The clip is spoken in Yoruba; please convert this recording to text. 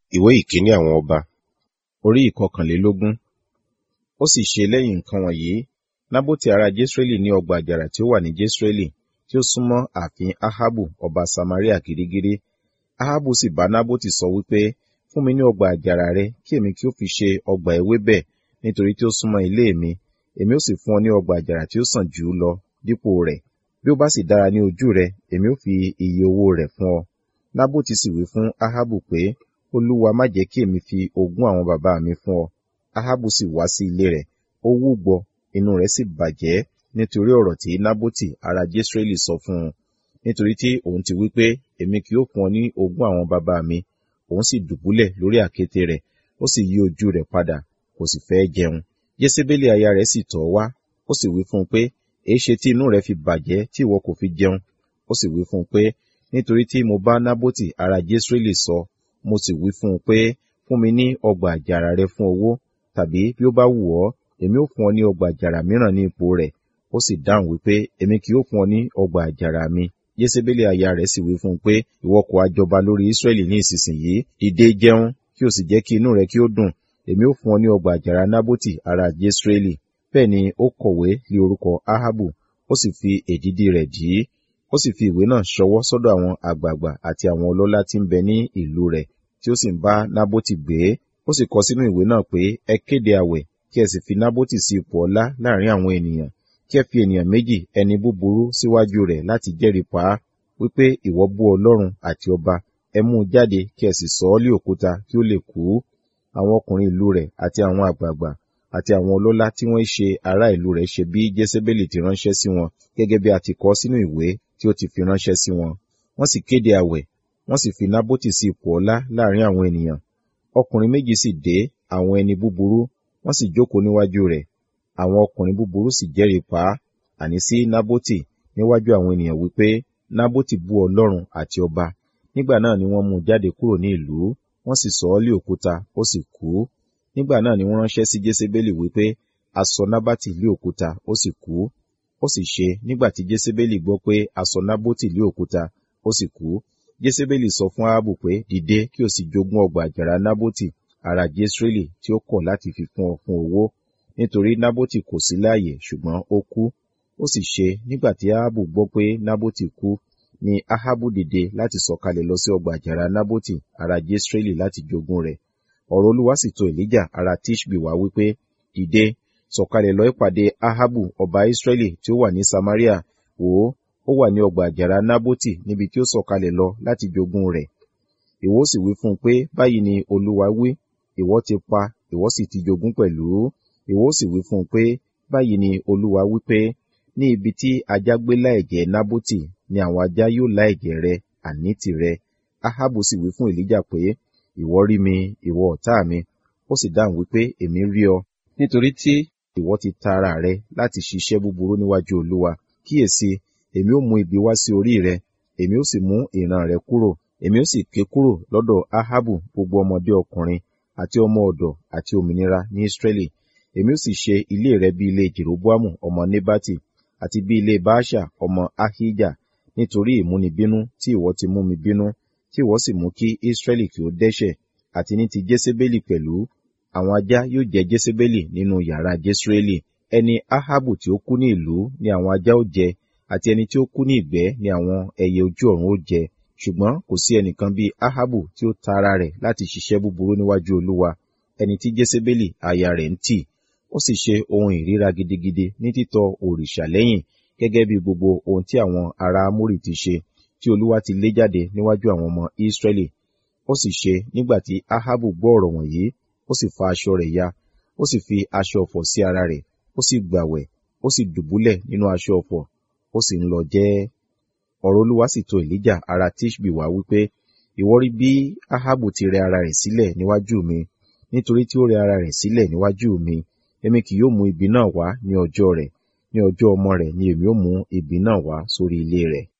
ìwé ìkíní àwọn ọba orí ìkọkànlélógún ó sì ṣe lẹ́yìn nǹkan wọ̀nyí nábótì ará jesreeli ní ọgbà àjàrà tí ó wà ní jesreeli tí ó súnmọ́ ààfin ahabu ọba samaria gírígírí ahabu sì bá nábótì sọ wípé fún mi ní ọgbà àjàrà rẹ kí èmi kí ó fi ṣe ọgbà ewébẹ̀ nítorí tí ó súnmọ́ ilé mi èmi ó sì fún ọ ní ọgbà àjàrà tí ó sàn jù ú lọ dípò rẹ̀ bí ó bá sì dára ní ojú rẹ èmi ó fi iye owó rẹ̀ fún ọ nábótì sì wí fún ahabu pé olúwa má jẹ́ kí èmi fi ogún àwọn bàbá mi fún ọ ahabu sì wá sí ilé rẹ̀ ó wúgbọ inú rẹ̀ sì bàjẹ́ nítorí ọ̀rọ̀ tí nábótì ará jesreeli sọ fún un nítorí tí òun ti wí pé èmi kì yóò fún ọ ní ogún àwọn bàbá mi òun sì dùbúlẹ̀ lórí àkéte rẹ̀ ó sì yí ojú rẹ̀ padà kò sì fẹ́ jẹun jésébélì aya rẹ̀ sì tọ̀ wá ó sì wí fún un pé èéṣe tí inú rẹ̀ fi bàjẹ́ tí ìwọ kò fi jẹun ó sì wí fún un pé nítorí tí mo bá nábótì ará jesreeli sọ mo sì wí fún un pé fún mi ní ọgbà àjàrà rẹ fún owó tàbí bí ó bá wù ọ́ èmi ó fún ọ ní ọgbà àjàrà mìíràn ní ipò rẹ̀ ó sì dáhùn wípé èmi kì yóò fún ọ ní ọgbà àjàrà mi jésébélì aya rẹ̀ sì wí fún un pé ìwọ kò àjọba lórí ísírẹ́lì ní ìsinsìnyí dìde jẹun kí o sì jẹ́ kí inú rẹ kí ó dùn èmi ó fún ọ ní ọgbà àjàrà nábótì ará jésírẹ́lì bẹ́ẹ̀ ni ó kọ̀wé lé orúkọ ahabu ó sì fi èdìdì rẹ̀ dì í ó sì fi ìwé náà ṣọwọ́ sọ́dọ̀ àwọn àgbààgbà àti àwọn ọlọ́lá tí ń bẹ ní ìlú rẹ̀ tí ó sì ń bá nábótì gbé ó sì kọ sínú ìwé náà pé ẹ kéde àwẹ̀ kí ẹ sì fi nábótì sí ipò ọlá láàrin àwọn ènìyàn kí ẹ fi ènìyàn méjì ẹni búburú síwájú rẹ̀ láti jẹ́rìí pa á wípé ìwọ bú ọlọ́run àti ọba ẹ mú un jáde kí ẹ sì sọ ọ́ lé òkúta kí ó lè kú àwọn ọkùnrin ìlú rẹ̀ àti àwọn àgbààgbà àti àwọn ọlọ́lá tí wọ́n ṣe ará ìlú rẹ̀ ṣe bí jésébélì ti ránṣẹ́ sí wọn gẹ́gẹ́ bí a ti kọ sínú ìwé tí ó ti fi ránṣẹ́ sí wọn wọ́n sì kéde àwẹ̀ wọ́n sì fi nábótì sí ipò ọlá láàrin àwọn ènìyàn ọkùnrin méjì sì dé àwọn ẹni búburú wọ́n sì jókòó níwájú rẹ̀ àwọn ọkùnrin búburú sì jẹ́rìí pa á àní sí nábótì níwájú àwọn ènìyàn wípé nábótì bú ọlọ́run àti ọba nígbà náà ni wọ́n mú un jáde kúrò ní ìlú wọ́n sì sọ ọ́ lé òkúta ó sì kú nígbà náà ni wọ́n ránṣẹ́ sí jésébélì wípé a sọ nábàtì lé òkúta ó sì kú ó sì ṣe nígbà tí jésébélì gbọ́ pé a sọ nábótì lé òkúta ó sì kú jésébélì sọ fún ahabu pé dìde kí o sì jogún ọgbà àjàrà nábótì ará jesreeli tí ó kọ̀ láti fi fún ọ fún owó nítorí nábótì kò sí láàyè ṣùgbọ́n ó kú ó sì ṣe nígbà tí ahabu gbọ́ pé nábótì kú ni ahabu dìde láti sọ̀kalẹ̀ lọ sí ọgbà àjàrà nábótì ará jesreeli láti jogún rẹ̀ ọ̀rọ̀ olúwa sì tọ̀ èlíjà ará tishbi wá wípé dìde sọ̀kalẹ̀ lọ ìpàdé ahabu ọba israẹli tí ó wà ní samaria wò ó ó wà ní ọgbà àjàrà nábótì níbi tí ó sọ̀kalẹ̀ lọ láti jogún rẹ̀ ìwọ sì wí fún un pé báyìí ni olúwa wí ìwọ ti pa ìwọ sì ti jogún pẹ̀lú ìwọ sì wí fún un pé báyìí ni olúwa wí pé ní ibi tí ajá gbé láẹ̀jẹ̀ nábótì ni àwọn ajá yóò láẹ̀jẹ̀ rẹ àní tìrẹ ahabu sì wí fún èlíjà pé ìwọ rí mi ìwọ ọ̀tá mi ó sì dáhùn wípé èmi rí ọ nítorí tí ìwọ ti ta ara rẹ láti ṣiṣẹ́ búburú níwájú olúwa kíyèsí èmi ó mú ibi wá sí orí rẹ èmi ó sì mú ìran rẹ kúrò èmi ó sì ké kúrò lọ́dọ̀ ahabu gbogbo ọmọdé ọkùnrin àti ọmọ ọ̀dọ̀ àti òmìnira ní israẹli èmi ó sì ṣe ilé rẹ bí ilé jeroboamu ọmọ nebati àti bí ilé baasha ọmọ ahija nítorí ìmúnibínú tí ìwọ ti mú mi bínú tí ìwọ sì mú kí israẹli kí ó dẹ́ṣẹ̀ àti ní ti jésébélì pẹ̀lú àwọn ajá yóò jẹ jésébélì nínú yàrá jésúrẹ́lì ẹni ahabu tí ó kú ní ìlú ni àwọn ajá ó jẹ àti ẹni tí ó kú ní ìgbẹ́ ni àwọn ẹyẹ ojú ọ̀run ó jẹ ṣùgbọ́n kò sí ẹnìkan bíi ahabu tí ó ta ara rẹ̀ láti ṣiṣẹ́ búburú níwájú olúwa ẹni tí jésébélì aya rẹ̀ ń tì ó sì ṣe ohun ìríra gidigidi ní títọ̀ òrìṣà lẹ́yìn gẹ́gẹ́ bí gbogbo ohun tí àwọn ará amórì ti ṣe tí olúwa ti lé jáde níwájú àwọn ọmọ ísírẹ́lì ó sì ṣe nígbà tí ahabu gbọ́ ọ̀rọ̀ wọ̀nyí ó sì fa aṣọ rẹ̀ ya ó sì fi aṣọ ọ̀fọ̀ sí ara rẹ̀ ó sì gbàwẹ̀ ó sì dùbúlẹ̀ nínú aṣọ ọ̀fọ̀ ó sì ń lọ jẹ́ ọ̀rọ̀ olúwa sì tọ̀ èlíjà ará tishbi wá wípé ìwọ rí bí ahabu ti rẹ ara rẹ̀ sílẹ̀ níwájú mi nítorí tí ó rẹ ara rẹ̀ sílẹ̀ níwájú mi èmi kì yóò mú ibi náà wá ní ọjọ́ rẹ̀ ní ọjọ́ ọmọ rẹ̀ ni èmi ó mú ibi náà wá sórí ilé rẹ̀